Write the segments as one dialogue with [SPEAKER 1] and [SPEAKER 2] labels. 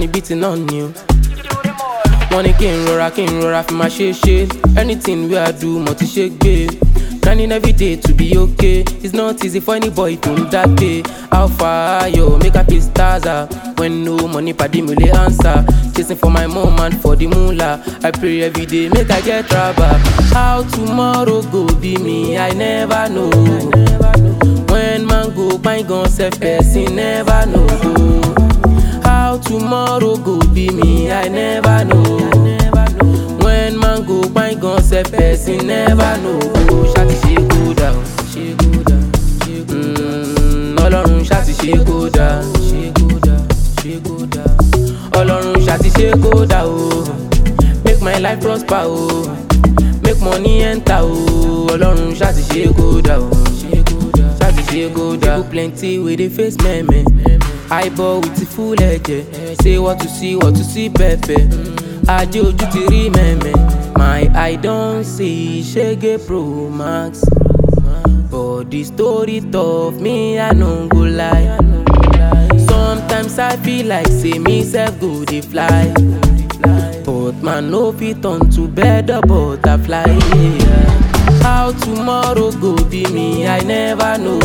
[SPEAKER 1] ni bíi ti náà ni o. wọ́n ní kí n rọra kí n rọra fi máa ṣe é ṣe anything wey i do mo ti ṣe gbé. grinding every day to be okay it's not easy for any boy to n that day. how far ayo make i pay stars ah when no money padi mi lè answer chasing for my mom and for the moolah i pray every day make i get raba. how tomorrow go be me i never know. when man go kpain gan sef person never know. how tomorrow go be me i never know. when man go kpain gan sef person never know. ṣáàtì ṣe kó dà o ṣe kó dà ṣe kó dà ọlọ́run ṣáàtì ṣe kó dà ṣe kó dà ṣe kó dà ọlọ́run ṣáàtì ṣe kó dà o make my life prosper o make money enter o ọlọ́run ṣáàtì ṣe kó dà o ṣe kó dà ṣáàtì ṣe kó dà. people plenty wey dey face mẹ́mẹ́ eyeball with the full ẹ̀jẹ̀ say what to see what to see pẹ̀pẹ̀ ajé ojú ti rí mẹ́mẹ́ my eye don see ṣege pro max but the story tough me i no go lie sometimes i feel like say me sef go dey fly but man no fit turn to bird or butterfly. Yeah. how tomorrow go be me i never know.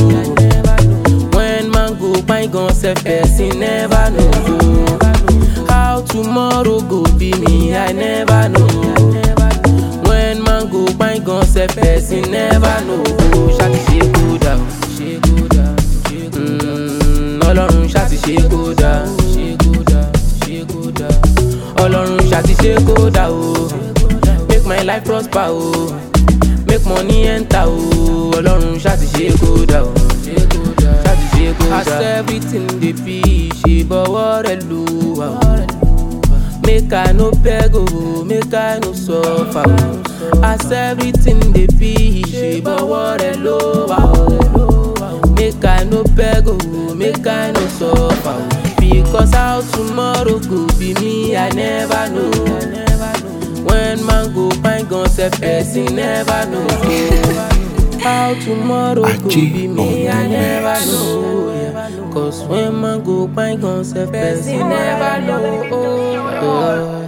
[SPEAKER 1] when man go kpain gan sef person never know. how tomorrow go be me i never know. when man go kpain gan sef person never know. ṣáàtì ṣe kó dà o ṣe kó dà ṣe kó dà ọlọ́run ṣáàtì ṣe kó dà ṣe kó dà ṣe kó dà ọlọ́run ṣáàtì ṣe kó dà o make my life prosper o make money enter o ọlọ́run ṣáàtì ṣe kó dà o ṣe kó dà ṣáàtì ṣe kó dà. as everything dey be ṣe bọ́wọ́ rẹ̀ lù wá o make i no beg o make i no suffer o as everything dey be ṣe bọ́wọ́ rẹ̀ lù wá o make i no beg o make i no suffer o because how tomorrow go be me i never know when man go kpain gan sef person never know how tomorrow go
[SPEAKER 2] Aji
[SPEAKER 1] be me
[SPEAKER 2] on
[SPEAKER 1] i
[SPEAKER 2] the
[SPEAKER 1] never
[SPEAKER 2] mix.
[SPEAKER 1] know yeah. cause when man go kpain gan sef person never know. Oh, oh.